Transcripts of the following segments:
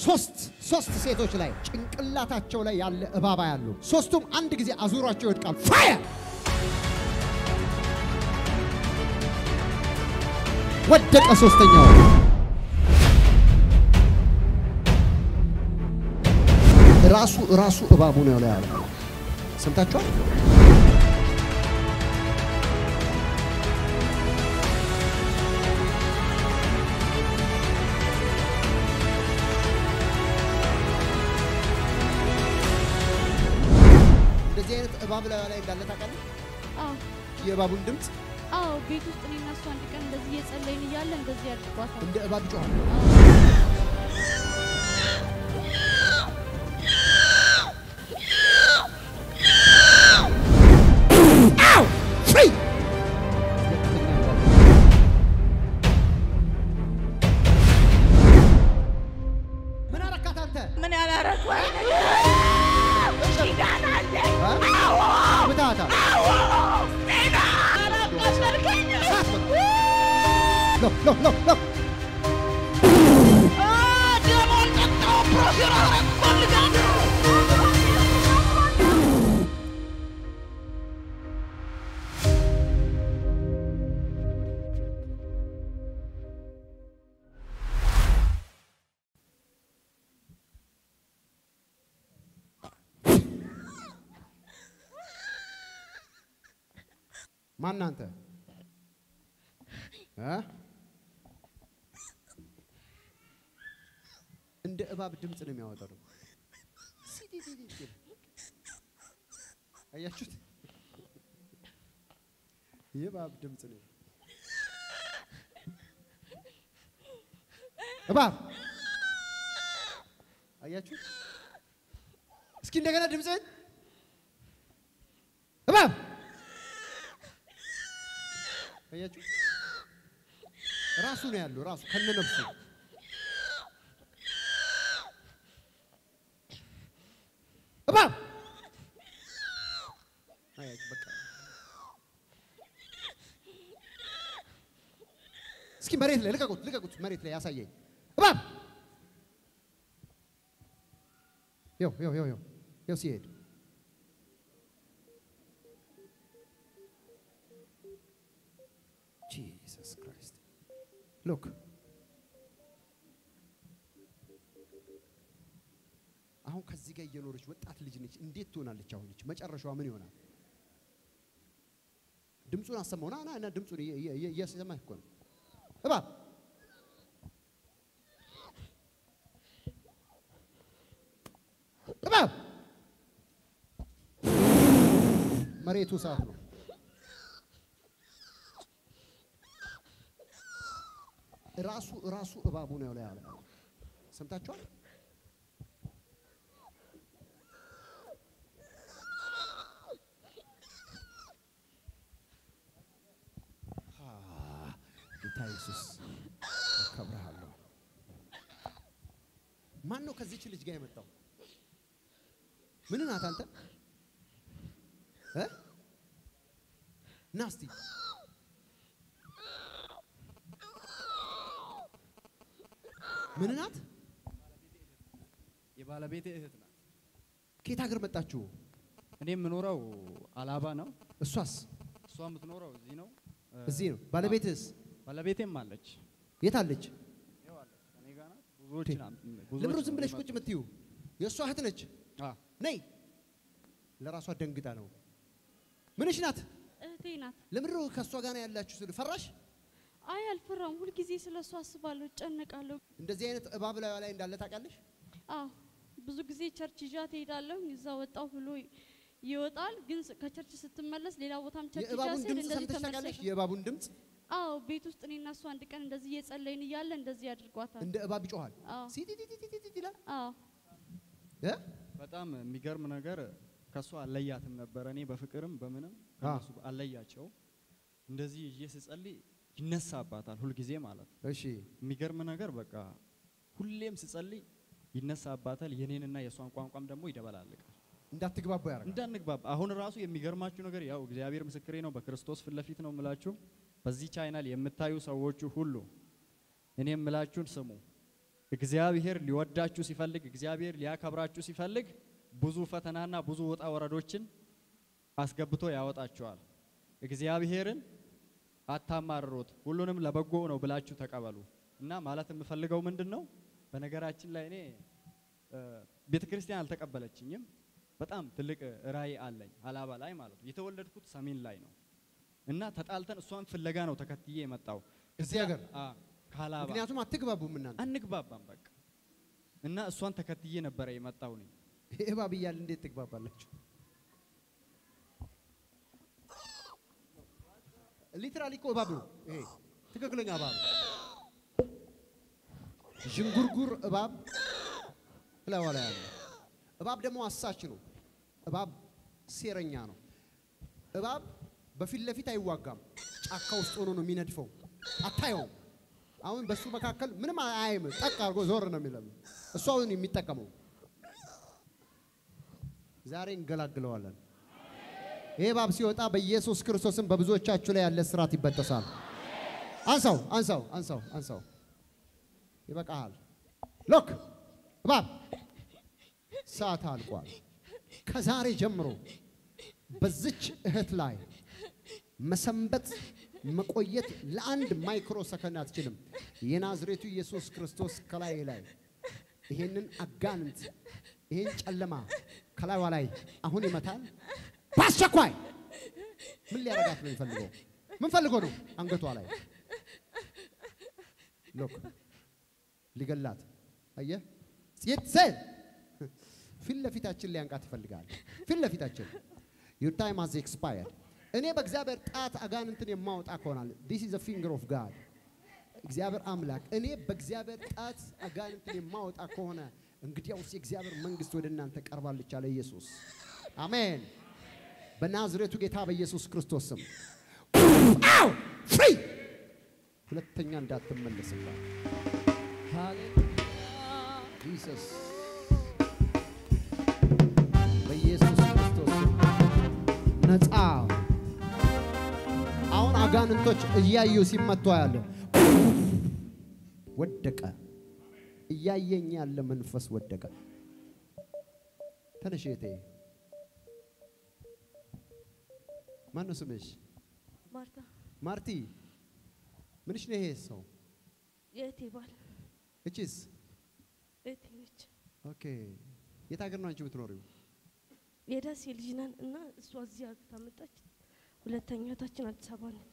ሶስት ሶስት ሴቶች ላይ ጭንቅላታቸው ላይ ያለ እባባ ያሉ ሶስቱም አንድ ጊዜ አዙሯቸው ይወድቃሉ። ፋየር ወደቀ። ሶስተኛው ራሱ ራሱ እባቡ ነው ላይ ያለ ሰምታችኋል። እንደዚህ አይነት እባብ ላይ ላይ እንዳለ ታውቃለህ? አዎ የእባቡን ድምፅ አዎ፣ ቤት ውስጥ እኔና እሱ አንድ ቀን እንደዚህ እየጸለይን እያለ እንደዚህ አድርጓታል። እንደ እባብ ይጮኻል። አው ፍሪ ምን አረካት አንተ? ምን ያላረግ ምታታ ሎ ሎ ሎ ሎ ማን አንተ እ እንደ እባብ ድምፅ ነው የሚያወጣው። ደግሞ ሲዲዲዲ አያችሁት? የእባብ ድምፅ ነው። እባብ አያችሁት? እስኪ እንደገና ድምፅህን እባብ አያችሁ? ራሱ ነው ያለው ራሱ ከነነፍሱ እባብ አያችሁ? በቃ እስኪ መሬት ላይ ልቀቁት፣ ልቀቁት፣ መሬት ላይ ያሳየኝ እባብ ይው ይው ይው ይው ይው ሲሄድ ጂሰስ ክራይስት ሎክ አሁን ከዚህ ጋር እየኖረች ወጣት ልጅ ነች። እንዴት ትሆናለች? አሁን ልጅ መጨረሻዋ ምን ይሆናል? ድምፁን አሰማው። ና ና ና ድምፁን እየ- እየ- እየ- እየሰማህ እኮ ነው። እባብ እባብ መሬቱ እሳት ነው። ራሱ ራሱ እባቡ ነው ላይ ያለ ሰምታችኋል። አ፣ ጌታ ኢየሱስ አከብርሃለሁ። ማን ነው ከዚች ልጅ ጋር የመጣው? ምን ናት አንተ? እ? ና እስቲ ምን ናት? የባለቤቴ እህት ናት። ከየት ሀገር መጣችሁ? እኔ የምኖረው አላባ ነው። እሷስ እሷ የምትኖረው እዚህ ነው። እ፣ እዚህ ነው። ባለቤትስ ባለቤቴም አለች። የት አለች? ይኸው አለች ከእኔ ጋር ናት። ብዙዎች ቴ- ናት- ለምሮ ብዙዎች ዝም ብለሽ ነው ቁጭ የምትዩ የእሷ እህት ነች። አ፣ ነይ ለራሷ ደንግጣ ነው። ምንሽ ናት? እህቴ ናት። ለምንድን ነው ከእሷ ጋር ነው ያላችሁ? ስል ፈራሽ? አይ አልፈራም። ሁልጊዜ ስለ እሱ አስባለሁ፣ እጨነቃለሁ። እንደዚህ አይነት እባብ ላዩ ላይ እንዳለ ታውቃለሽ? አዎ ብዙ ጊዜ ቸርች ይዣት እሄዳለሁ። እዛ ወጣው ብሎ ይወጣል። ግን ስ- ከቸርች ስትመለስ ሌላ ቦታም ቸርች ይዣት የእባቡን ስሄድ ድምፅ እንደዚህ ሰምተሽ ታውቃለሽ? ተመልሰሽ የእባቡን ድምፅ አዎ ቤት ውስጥ እኔና እሱ አንድ ቀን እንደዚህ እየጸለይን እያለ እንደዚህ አድርጓታል። እንደ እባብ ይጮሃል። አዎ ሲቲቲቲቲቲ ይላል አዎ እ? በጣም የሚገርም ነገር ከእሷ አለያትም ነበረ። እኔ በፍቅርም በምንም ከእነሱ አለያቸው። እንደዚህ ይዤ ስጸልይ ይነሳባታል ሁልጊዜ ማለት ነው። እሺ የሚገርም ነገር በቃ ሁሌም ስጸልይ ይነሳባታል። የኔንና የእሷን ቋንቋም ደግሞ ይደበላልቃል። እንዳትግባቡ ያደርጋል። እንዳንግባባ አሁን ራሱ የሚገርማችሁ ነገር ያው እግዚአብሔር ምስክሬ ነው፣ በክርስቶስ ፊት ለፊት ነው የምላችሁ። በዚህ ቻይናል የምታዩ ሰዎቹ ሁሉ እኔ የምላችሁን ስሙ። እግዚአብሔር ሊወዳችሁ ሲፈልግ፣ እግዚአብሔር ሊያከብራችሁ ሲፈልግ ብዙ ፈተናና ብዙ ውጣ ወረዶችን አስገብቶ ያወጣችኋል። እግዚአብሔርን አታማርሩት፣ ሁሉንም ለበጎ ነው ብላችሁ ተቀበሉ። እና ማለት የምፈልገው ምንድን ነው? በነገራችን ላይ እኔ ቤተ ክርስቲያን አልተቀበለችኝም። በጣም ትልቅ ራእይ አለኝ ሀላባ ላይ ማለት ነው። የተወለድኩት ሰሜን ላይ ነው እና ተጣልተን እሷን ፍለጋ ነው ተከትዬ የመጣው እዚህ ሀገር አ ከሀላባ ምክንያቱም አትግባቡም እናንተ። አንግባባም በቃ እና እሷን ተከትዬ ነበረ የመጣው ነኝ። እባብ እያለ እንዴት ትግባባላችሁ? ሊትራሊ እኮ እባብ ነው ይሄ ትክክለኛ እባብ ነው። ዥንጉርጉር እባብ እላዋ ላይ አለ። እባብ ደግሞ አሳች ነው። እባብ ሴረኛ ነው። እባብ በፊት ለፊት አይዋጋም። ጫካ ውስጥ ሆኖ ነው የሚነድፈው። አታየውም። አሁን በሱ መካከል ምንም አያይም። ጠቅ አድርጎ ዞር ነው የሚለው። እሱ አሁን የሚጠቀመው ዛሬ እንገላግለዋለን። ይሄ እባብ ሲወጣ በኢየሱስ ክርስቶስም በብዙዎቻችሁ ላይ ያለ ስርዓት ይበጠሳል። አንሳው፣ አንሳው፣ አንሳው፣ አንሳው። ይበቃሃል። ሎክ እባብ ሰዓት አልቋል። ከዛሬ ጀምሮ በዚች እህት ላይ መሰንበት መቆየት ለአንድ ማይክሮ ሰከንድ አትችልም። የናዝሬቱ ኢየሱስ ክርስቶስ ከላይ ላይ ይሄንን አጋንንት ይሄን ጨለማ ከላይዋ ላይ አሁን ይመታል። በአስቸኳይ ምን ሊያረጋት ነው የሚፈልገው? ምን ፈልጎ ነው? አንገቷ ላይ ሎክ ሊገላት አየህ፣ ሴት ሴት ፊት ለፊታችን ሊያንቃት ይፈልጋል። ፊት ለፊታችን ዩር ታይም ሃዝ ኤክስፓየርድ። እኔ በእግዚአብሔር ጣት አጋንንትን የማወጣ ከሆናል ዲስ ኢዝ ፊንገር ኦፍ ጋድ እግዚአብሔር አምላክ እኔ በእግዚአብሔር ጣት አጋንንትን የማወጣ ከሆነ እንግዲያውስ የእግዚአብሔር መንግስት ወደ እናንተ ቀርባለች አለ ኢየሱስ። አሜን። በናዝሬቱ ጌታ በኢየሱስ ክርስቶስ ስም አው ፍሪ ሁለተኛ እንዳትመለስባት ጂሰስ በኢየሱስ ክርስቶስ ስም ነፃ አሁን አጋንንቶች እያዩ ሲመቱ ያለው ወደቀ። እያየኝ ያለ መንፈስ ወደቀ። ተነሽ እህቴ። ማን ነው ስምሽ? ማርታ ማርቲ። ምንሽ ነው ይሄ ሰው? የእህቴ ባል እቺስ? እህቴ ነች። ኦኬ። የት ሀገር ነው አንቺ የምትኖሪው? የደሴ ልጅ ነን እና እሷ እዚህ አግብታ መጣች። ሁለተኛ እህታችን አዲስ አበባ ነች።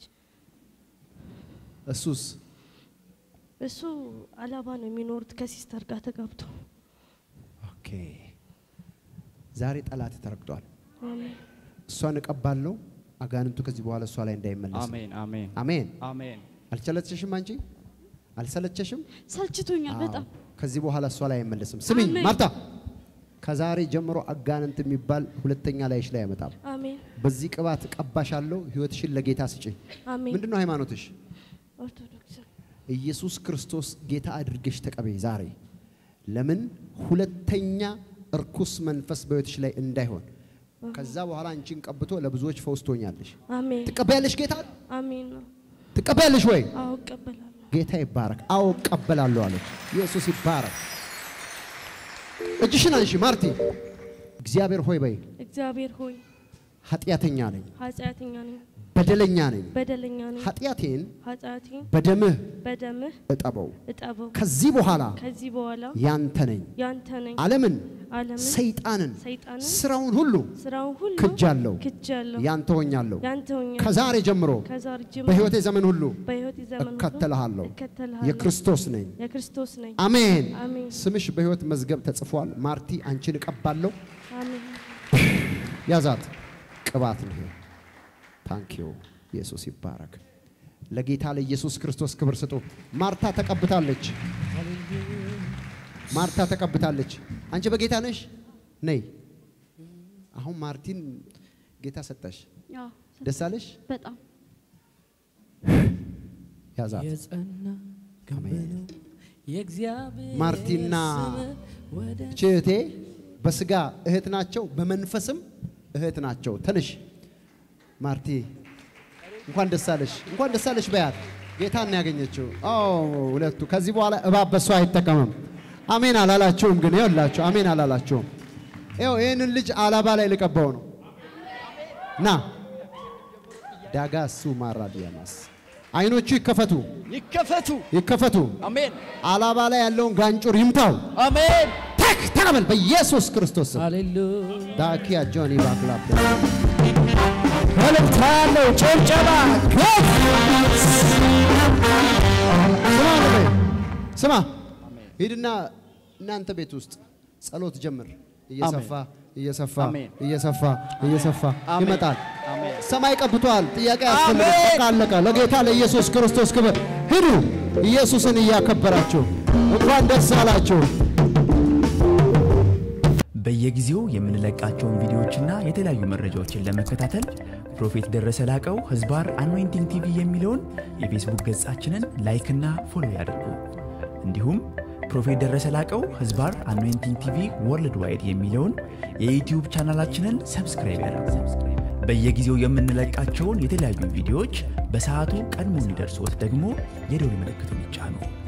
እሱስ? እሱ አላባ ነው የሚኖሩት ከሲስተር ጋር ተጋብቶ። ኦኬ። ዛሬ ጠላት ተረግጧል። አሜን እሷን እቀባለሁ። አጋንንቱ ከዚህ በኋላ እሷ ላይ እንዳይመለስ። አሜን አሜን አሜን። አሜን አልቸለቸሽም? አንቺ አልሰለቸሽም? ሰልችቶኛል በጣም አዎ። ከዚህ በኋላ እሷ ላይ አይመለስም። ስሚኝ አሜን። ማርታ፣ ከዛሬ ጀምሮ አጋንንት የሚባል ሁለተኛ ላይሽ ላይ አይመጣም። አሜን በዚህ ቅባት ቀባሻለሁ። ህይወትሽን ለጌታ ስጪ። አሜን ምንድን ነው ሃይማኖትሽ? ኦርቶዶክስ ኢየሱስ ክርስቶስ ጌታ አድርገሽ ተቀበይ ዛሬ። ለምን ሁለተኛ እርኩስ መንፈስ በህይወትሽ ላይ እንዳይሆን። ከዛ በኋላ አንቺን ቀብቶ ለብዙዎች ፈውስ ትሆኛለሽ። አሜን ትቀበያለሽ ጌታ አሜን ነው። ትቀበያለሽ ወይ? አዎ እቀበላለሁ። ጌታ ይባረክ። አዎ እቀበላለሁ አለች። ኢየሱስ ይባረክ። እጅሽን አንሺ ማርቲ። እግዚአብሔር ሆይ በይ። እግዚአብሔር ሆይ ኃጢአተኛ ነኝ፣ ኃጢአተኛ ነኝ፣ በደለኛ ነኝ። በደለኛ ነኝ። ኃጢአቴን ኃጢአቴን በደምህ በደምህ እጠበው። እጠበው። ከዚህ በኋላ ከዚህ በኋላ ያንተ ነኝ። ያንተ ነኝ። ዓለምን፣ ዓለምን ሰይጣንን፣ ሰይጣንን ስራውን ሁሉ ስራውን ሁሉ ክጃለሁ፣ ክጃለሁ። ያንተ ሆኛለሁ። ያንተ ሆኛለሁ። ከዛሬ ጀምሮ ከዛሬ ጀምሮ በሕይወቴ ዘመን ሁሉ በሕይወቴ ዘመን ሁሉ እከተልሃለሁ። እከተልሃለሁ። የክርስቶስ ነኝ። የክርስቶስ ነኝ። አሜን። አሜን ስምሽ በሕይወት መዝገብ ተጽፏል። ማርቲ አንቺን እቀባለሁ። አሜን ያዛት ቅባት ነው። ታንኪዩ ኢየሱስ ይባረክ። ለጌታ ለኢየሱስ ክርስቶስ ክብር ስጡ። ማርታ ተቀብታለች። ማርታ ተቀብታለች። አንቺ በጌታ ነሽ? ነይ። አሁን ማርቲን ጌታ ሰጠሽ። አዎ ደስ አለሽ? በጣም ያዛት። የጸና ግንብ አሜን። ነው የእግዚአብሔር ማርቲና ስም ወደ እህቴ በስጋ እህት ናቸው፣ በመንፈስም እህት ናቸው። ተነሽ ማርቲ፣ እንኳን ደስ አለሽ፣ እንኳን ደስ አለሽ በያት። ጌታን ነው ያገኘችው። አዎ ሁለቱ። ከዚህ በኋላ እባብ በሷ አይጠቀምም። አሜን አላላችሁም? ግን ይኸውላችሁ አሜን አላላችሁም? ይኸው ይህንን ልጅ አላባ ላይ ልቀባው ነው። ና ዳጋሱ ማራዲያማስ አይኖቹ ይከፈቱ ይከፈቱ። ይከፈቱ። አሜን አላባ ላይ ያለውን ጋንጩር ይምታው። አሜን። ተክ ተቀበል በኢየሱስ ክርስቶስ ስም። ሃሌሉያ ዳኪያ ጆኒ ባክላፕ መልእክት ያለው ጭብጨባ ከፍ ስማ ወንድሜ፣ ስማ ሂድና እናንተ ቤት ውስጥ ጸሎት ጀምር። እየሰፋ እየሰፋ አሜን። እየሰፋ እየሰፋ አሜን። ይመጣል። አሜን። ሰማይ ቀብቷል። ጥያቄ ያስፈልግ አሜን። በቃ አለቀ። ለጌታ ለኢየሱስ ክርስቶስ ክብር ሂዱ። ኢየሱስን እያከበራችሁ እንኳን ደስ አላችሁ። በየጊዜው የምንለቃቸውን ቪዲዮዎችና የተለያዩ መረጃዎችን ለመከታተል ፕሮፌት ደረሰ ላቀው ህዝባር አኖይንቲንግ ቲቪ የሚለውን የፌስቡክ ገጻችንን ላይክና ፎሎ ያድርጉ። እንዲሁም ፕሮፌት ደረሰ ላቀው ህዝባር አኖይንቲንግ ቲቪ ወርልድ ዋይድ የሚለውን የዩትዩብ ቻናላችንን ሰብስክራይብ ያድርጉ። በየጊዜው የምንለቃቸውን የተለያዩ ቪዲዮዎች በሰዓቱ ቀድሞ እንዲደርሶት ደግሞ የደውል ምልክቱን ይጫኑ።